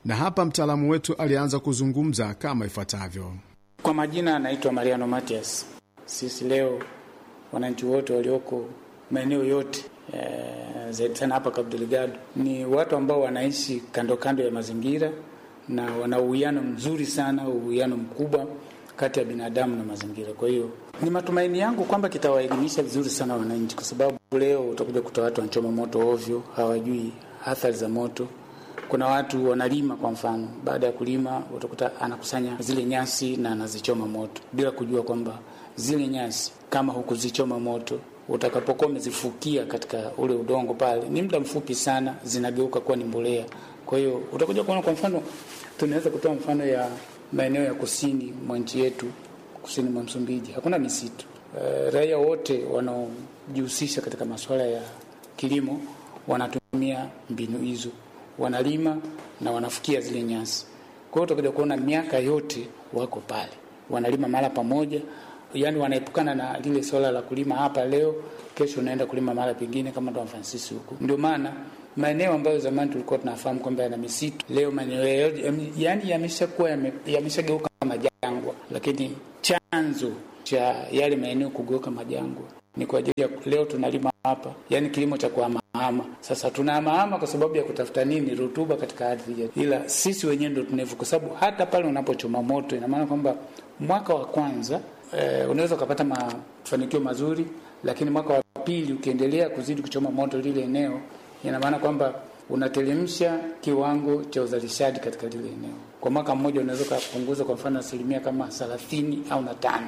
na hapa mtaalamu wetu alianza kuzungumza kama ifuatavyo. Kwa majina anaitwa Mariano Matias. Sisi leo wananchi wote walioko maeneo yote e, zaidi sana hapa Cabo Delgado ni watu ambao wanaishi kando kando ya mazingira na wana uwiano mzuri sana, uwiano mkubwa kati ya binadamu na mazingira. Kwa hiyo ni matumaini yangu kwamba kitawaelimisha vizuri sana wananchi, kwa sababu leo utakuja kuta watu wanachoma moto ovyo, hawajui athari za moto. Kuna watu wanalima, kwa mfano, baada ya kulima utakuta anakusanya zile nyasi na anazichoma moto bila kujua kwamba zile nyasi kama hukuzichoma moto utakapokuwa umezifukia katika ule udongo pale, ni muda mfupi sana zinageuka kuwa ni mbolea. Kwa hiyo utakuja kuona, kwa mfano, tunaweza kutoa mfano ya maeneo ya kusini mwa nchi yetu, kusini mwa Msumbiji hakuna misitu. E, raia wote wanaojihusisha katika masuala ya kilimo wanatumia mbinu hizo, wanalima na wanafukia zile nyasi. Kwa hiyo utakuja kuona miaka yote wako pale, wanalima mahala pamoja yaani wanaepukana na lile swala la kulima hapa leo, kesho unaenda kulima mahali pengine, kama Don Francis huko. Ndio maana maeneo ambayo zamani tulikuwa tunafahamu kwamba yana misitu, leo maeneo yaani yameshakuwa yameshageuka majangwa, lakini chanzo cha yale maeneo kugeuka majangwa ni kwa ajili ya leo tunalima hapa, yaani kilimo cha kuhamahama. Sasa tunahamahama kwa sababu ya kutafuta nini? Rutuba katika ardhi yetu, ila sisi wenyewe ndio tunevu, kwa sababu hata pale unapochoma moto, ina maana kwamba mwaka wa kwanza Eh, unaweza ukapata mafanikio mazuri, lakini mwaka wa pili ukiendelea kuzidi kuchoma moto lile eneo, ina maana kwamba unateremsha kiwango cha uzalishaji katika lile eneo. Kwa mwaka mmoja unaweza ukapunguza kwa mfano asilimia kama thelathini au na tano.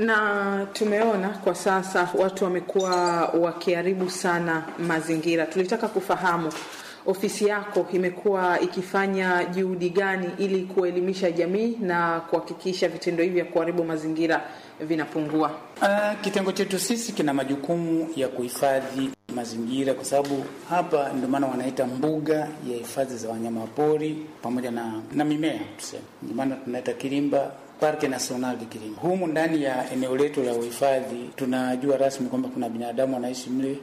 Na tumeona kwa sasa watu wamekuwa wakiharibu sana mazingira. Tulitaka kufahamu ofisi yako imekuwa ikifanya juhudi gani ili kuelimisha jamii na kuhakikisha vitendo hivi vya kuharibu mazingira vinapungua? Uh, kitengo chetu sisi kina majukumu ya kuhifadhi mazingira, kwa sababu hapa ndio maana wanaita mbuga ya hifadhi za wanyama pori pamoja na, na mimea tuseme, ndio maana tunaita Kilimba Parke National de Kilimba. Humu ndani ya eneo letu la uhifadhi tunajua rasmi kwamba kuna binadamu wanaishi mle.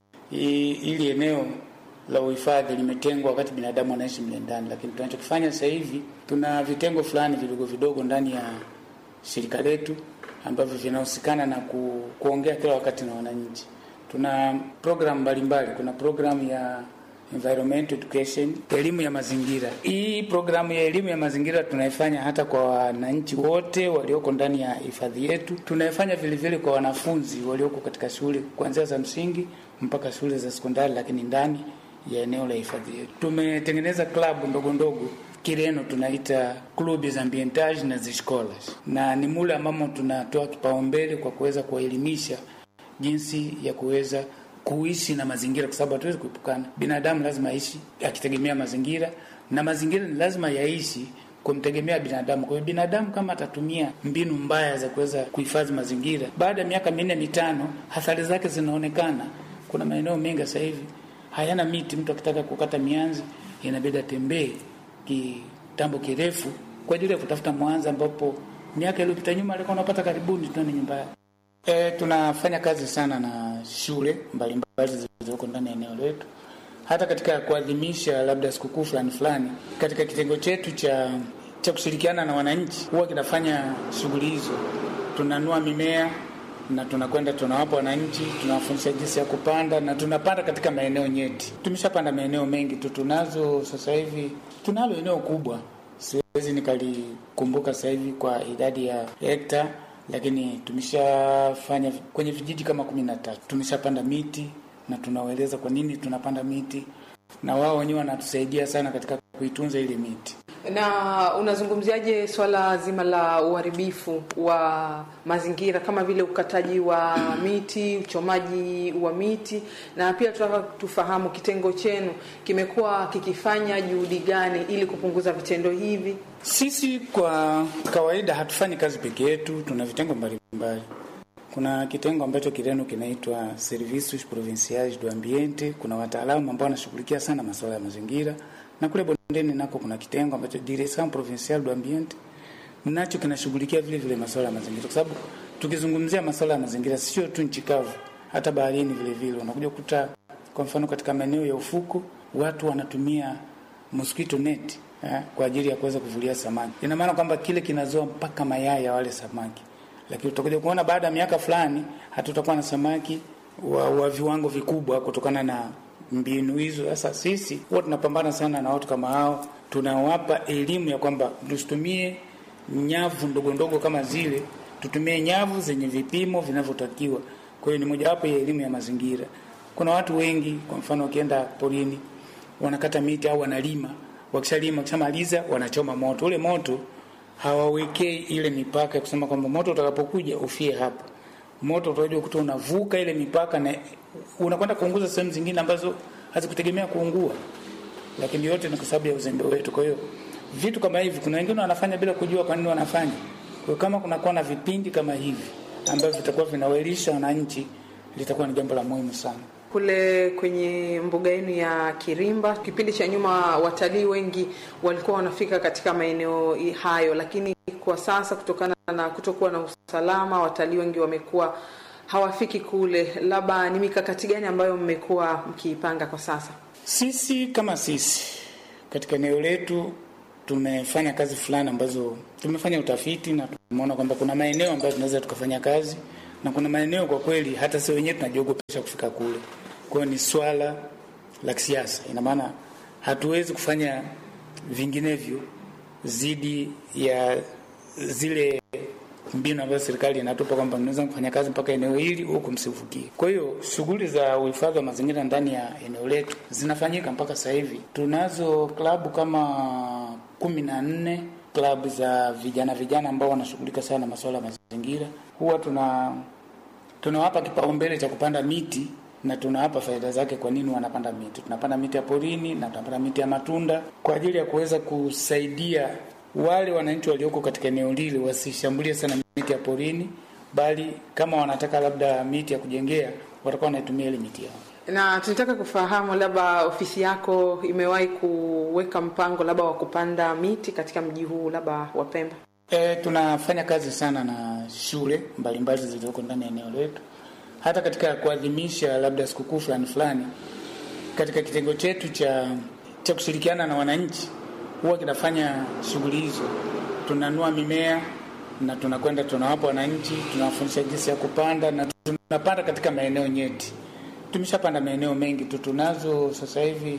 Ili eneo la uhifadhi limetengwa wakati binadamu anaishi mle ndani, lakini tunachokifanya sasa hivi tuna vitengo fulani vidogo vidogo ndani ya shirika letu ambavyo vinahusikana na ku, kuongea kila wakati na wananchi. Tuna programu mbalimbali, kuna programu ya environment education, elimu ya mazingira. Hii programu ya elimu ya mazingira tunaifanya hata kwa wananchi wote walioko ndani ya hifadhi yetu. Tunaifanya vile vile kwa wanafunzi walioko katika shule kuanzia za msingi mpaka shule za sekondari, lakini ndani ya eneo la hifadhi yetu tumetengeneza klabu ndogo ndogo Kireno tunaita clubs ambientage na ziscolas, na ni mule ambamo tunatoa kipaumbele kwa kuweza kuwaelimisha jinsi ya kuweza kuishi na mazingira, kwa sababu hatuwezi kuepukana. Binadamu lazima aishi akitegemea mazingira, na mazingira ni lazima yaishi kumtegemea binadamu. Kwa hiyo binadamu kama atatumia mbinu mbaya za kuweza kuhifadhi mazingira, baada ya miaka minne mitano, athari zake zinaonekana. Kuna maeneo mengi sasa hivi hayana miti, mtu akitaka kukata mianzi inabidi atembee kitambo kirefu kwa ajili ya kutafuta mwanza, ambapo miaka iliyopita nyuma alikuwa unapata karibuni tunaona nyumba yake. E, tunafanya kazi sana na shule mbalimbali zilizoko ndani ya eneo letu, hata katika kuadhimisha labda sikukuu fulani fulani. Katika kitengo chetu cha cha kushirikiana na wananchi huwa kinafanya shughuli hizo, tunanua mimea na tunakwenda tunawapa wananchi, tunawafundisha jinsi ya kupanda na tunapanda katika maeneo nyeti. Tumeshapanda maeneo mengi tu, tunazo sasa hivi, tunalo eneo kubwa, siwezi nikalikumbuka sasa hivi kwa idadi ya hekta, lakini tumeshafanya kwenye vijiji kama kumi na tatu. Tumeshapanda miti na tunawaeleza kwa nini tunapanda miti, na wao wenyewe wanatusaidia sana katika kuitunza ile miti. Na unazungumziaje swala zima la uharibifu wa mazingira kama vile ukataji wa miti, uchomaji wa miti, na pia tunataka tufahamu kitengo chenu kimekuwa kikifanya juhudi gani ili kupunguza vitendo hivi? Sisi kwa kawaida hatufanyi kazi peke yetu, tuna vitengo mbalimbali. Kuna kitengo ambacho Kireno kinaitwa Servicios Provinciais do Ambiente. Kuna wataalamu ambao wanashughulikia sana masuala ya mazingira na kule bondeni nako kuna kitengo ambacho Direction Provinciale do Ambiente nacho kinashughulikia vile vile masuala ya mazingira, kwa sababu tukizungumzia masuala ya mazingira sio tu nchi kavu, hata baharini vile vile unakuja kukuta, kwa mfano katika maeneo ya ufuko watu wanatumia mosquito net eh, kwa ajili ya kuweza kuvulia samaki. Ina maana kwamba kile kinazoa mpaka mayai ya wale samaki, lakini utakuja kuona baada ya miaka fulani hatutakuwa na samaki wa, wa viwango vikubwa kutokana na mbinu hizo. Sasa sisi huwa tunapambana sana na watu kama hao, tunawapa elimu ya kwamba tusitumie nyavu ndogo ndogo kama zile, tutumie nyavu zenye vipimo vinavyotakiwa. Kwa hiyo ni mojawapo ya elimu ya mazingira. Kuna watu wengi, kwa mfano, wakienda porini wanakata miti au wanalima, wakishalima, wakishamaliza wanachoma moto. Ule moto hawawekei ile mipaka ya kusema kwamba moto utakapokuja ufie hapa. Moto utakuja kukuta unavuka ile mipaka na unakwenda kuunguza sehemu zingine ambazo hazikutegemea kuungua, lakini yote ni kwa sababu ya uzembe wetu. Kwa hiyo vitu kama hivi, kuna wengine wanafanya bila kujua kwa nini wanafanya. Kwa hiyo kama kunakuwa na vipindi kama hivi ambavyo vitakuwa vinawaelisha wananchi, litakuwa ni jambo la muhimu sana. Kule kwenye mbuga yenu ya Kirimba, kipindi cha nyuma watalii wengi walikuwa wanafika katika maeneo hayo, lakini kwa sasa kutokana na kutokuwa na usalama, watalii wengi wamekuwa hawafiki kule. Labda ni mikakati gani ambayo mmekuwa mkiipanga kwa sasa? Sisi kama sisi katika eneo letu tumefanya kazi fulani ambazo tumefanya utafiti na tumeona kwamba kuna maeneo ambayo tunaweza tukafanya kazi na kuna maeneo kwa kweli hata sisi wenyewe tunajiogopesha kufika kule. Kwa hiyo ni swala la kisiasa, ina maana hatuwezi kufanya vinginevyo zidi ya zile mbinu ambazo serikali inatupa kwamba mnaweza kufanya kazi mpaka eneo hili huku msivukie. Kwa hiyo shughuli za uhifadhi wa mazingira ndani ya eneo letu zinafanyika mpaka sasa hivi. Tunazo klabu kama kumi na nne klabu za vijana vijana ambao wanashughulika sana na masuala ya mazingira. Huwa tuna tunawapa kipaumbele cha kupanda miti na tunawapa faida zake. Kwa nini wanapanda miti? Tunapanda miti ya porini na tunapanda miti ya matunda kwa ajili ya kuweza kusaidia wale wananchi walioko katika eneo lile wasishambulie sana miti ya porini, bali kama wanataka labda miti ya kujengea watakuwa wanaitumia ile miti yao. Na tunataka kufahamu labda ofisi yako imewahi kuweka mpango labda wa kupanda miti katika mji huu labda wa Pemba? E, tunafanya kazi sana na shule mbalimbali zilizoko ndani ya eneo letu, hata katika kuadhimisha labda sikukuu fulani fulani, katika kitengo chetu cha cha kushirikiana na wananchi huwa kinafanya shughuli hizo. Tunanua mimea na tunakwenda tunawapa wananchi, tunawafundisha jinsi ya kupanda na tunapanda katika maeneo nyeti. Tumeshapanda maeneo mengi tu, tunazo sasa hivi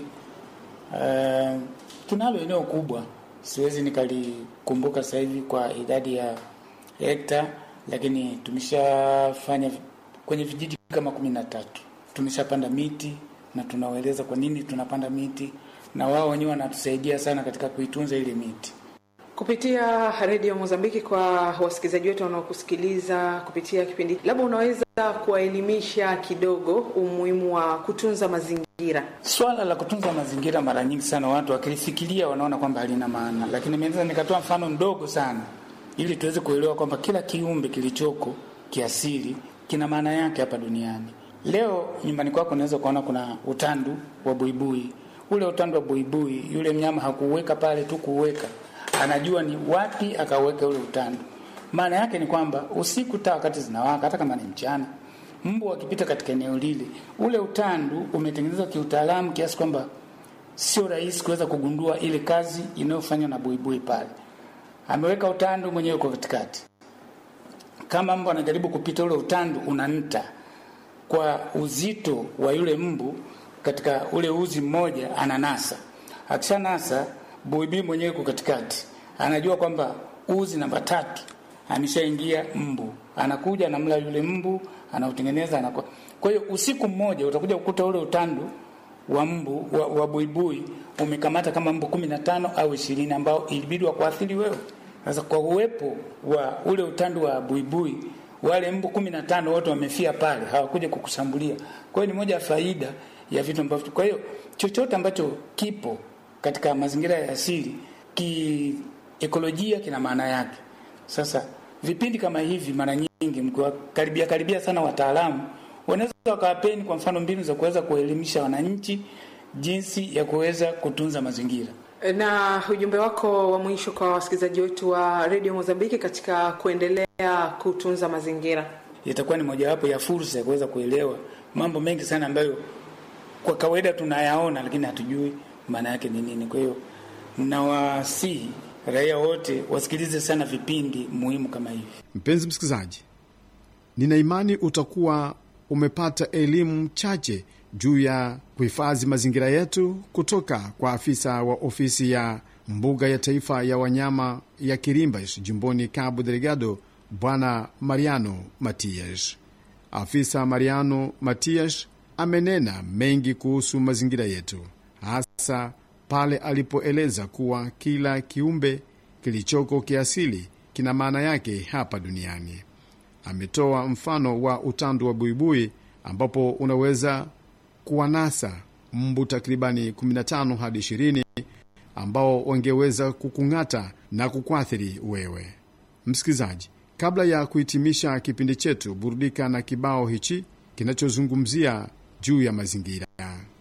uh, tunalo eneo kubwa, siwezi nikalikumbuka sasa hivi kwa idadi ya hekta, lakini tumeshafanya kwenye vijiji kama kumi na tatu tumeshapanda miti na tunawaeleza kwa nini tunapanda miti na wao wenyewe wanatusaidia sana katika kuitunza ile miti. Kupitia redio Mozambiki, kwa wasikilizaji wetu wanaokusikiliza kupitia kipindi, labda unaweza kuwaelimisha kidogo umuhimu wa kutunza mazingira. Swala la kutunza mazingira, mara nyingi sana watu wakilifikiria wanaona kwamba halina maana, lakini naweza nikatoa mfano mdogo sana ili tuweze kuelewa kwamba kila kiumbe kilichoko kiasili kina maana yake hapa duniani. Leo nyumbani kwako unaweza kuona kuna utandu wa buibui ule utandu wa buibui, yule mnyama hakuuweka pale tu kuuweka, anajua ni wapi akauweka ule utandu. Maana yake ni kwamba usiku taa wakati zinawaka, hata kama ni mchana, mbu wakipita katika eneo lile, ule utandu umetengenezwa kiutaalamu kiasi kwamba sio rahisi kuweza kugundua ile kazi inayofanywa na buibui pale. Ameweka utandu mwenyewe kwa katikati, kama mbu anajaribu kupita, ule utandu unanta kwa uzito wa yule mbu katika ule uzi mmoja ananasa. Akishanasa, buibii mwenyewe yuko katikati, anajua kwamba uzi namba tatu ameshaingia mbu, anakuja anamla yule mbu, anautengeneza anakuwa. Kwa hiyo usiku mmoja utakuja kukuta ule utandu wa mbu wa, wa buibui umekamata kama mbu kumi na tano au ishirini ambao ilibidi wakuathiri wewe. Sasa kwa uwepo wa ule utandu wa buibui wale mbu kumi na tano wote wamefia pale, hawakuja kukushambulia. Kwa hiyo ni moja ya faida ya vitu ambavyo, kwa hiyo chochote ambacho kipo katika mazingira ya asili kiekolojia kina maana yake. Sasa vipindi kama hivi, mara nyingi mkiwakaribia karibia sana wataalamu, wanaweza wakawapeni kwa mfano mbinu za kuweza kuelimisha wananchi jinsi ya kuweza kutunza mazingira. Na ujumbe wako wa mwisho kwa wasikilizaji wetu wa redio Mozambiki katika kuendelea kutunza mazingira, itakuwa ni mojawapo ya fursa ya kuweza kuelewa mambo mengi sana ambayo kwa kawaida tunayaona lakini hatujui maana yake ni nini. Kwa hiyo nawasihi raia wote wasikilize sana vipindi muhimu kama hivi. Mpenzi msikilizaji, nina imani utakuwa umepata elimu chache juu ya kuhifadhi mazingira yetu kutoka kwa afisa wa ofisi ya mbuga ya taifa ya wanyama ya Kirimbas jimboni Cabo Delgado, Bwana Mariano Matias. Afisa Mariano Matias amenena mengi kuhusu mazingira yetu, hasa pale alipoeleza kuwa kila kiumbe kilichoko kiasili kina maana yake hapa duniani. Ametoa mfano wa utandu wa buibui ambapo unaweza kuwanasa mbu takribani 15 hadi 20 ambao wangeweza kukung'ata na kukuathiri wewe msikilizaji. Kabla ya kuhitimisha kipindi chetu, burudika na kibao hichi kinachozungumzia juu ya mazingira.